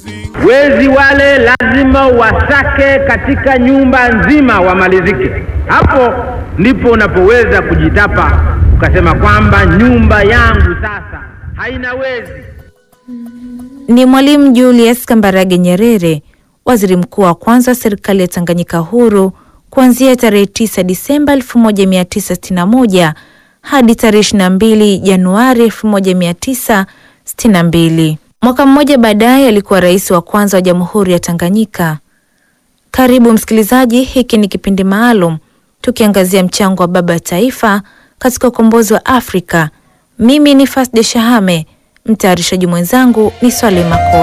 Wezi wale lazima wasake katika nyumba nzima wamalizike. Hapo ndipo unapoweza kujitapa ukasema kwamba nyumba yangu sasa haina wezi. Ni Mwalimu Julius Kambarage Nyerere, waziri mkuu wa kwanza wa serikali ya Tanganyika huru kuanzia tarehe 9 Disemba 1961 hadi tarehe 22 Januari 1962. Mwaka mmoja baadaye alikuwa rais wa kwanza wa Jamhuri ya Tanganyika. Karibu msikilizaji, hiki ni kipindi maalum tukiangazia mchango wa baba taifa katika ukombozi wa Afrika. Mimi ni Fasde Shahame, mtayarishaji mwenzangu ni Swale Mako.